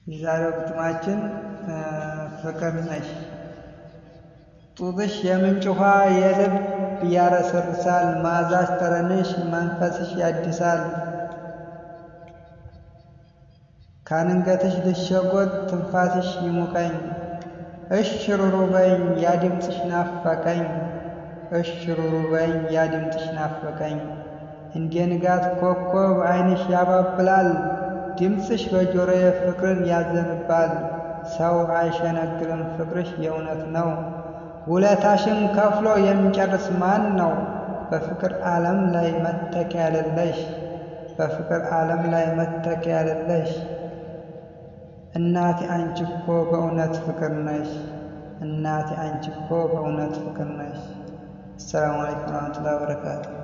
የዛሬው ግጥማችን ፍቅር ነሽ። ጡትሽ የምንጭ ውሃ የልብ ያረሰርሳል፣ መዓዛሽ ጠረንሽ መንፈስሽ ያድሳል። ካንገትሽ ልሸጎጥ ትንፋስሽ ይሙቀኝ፣ እሽሩሩ በይኝ ያ ድምፅሽ ናፈቀኝ፣ እሽሩሩ በይኝ ያ ድምፅሽ ናፈቀኝ። እንደ ንጋት ኮከብ ዓይንሽ ያባብላል፣ ድምፅሽ በጆሮዬ ፍቅርን ያዘንባል። ሰው አይሸነግልም ፍቅርሽ የእውነት ነው፣ ውለታሽን ከፍሎ የሚጨርስ ማን ነው? በፍቅር ዓለም ላይ መተኪያ የሌለሽ በፍቅር ዓለም ላይ መተኪያ የሌለሽ እናቴ አንቺ እኮ በእውነት ፍቅር ነሽ። እናቴ አንቺ እኮ በእውነት ፍቅር ነሽ። አሰላሙ አለይኩም ወረህመቱላሂ ወበረካቱ።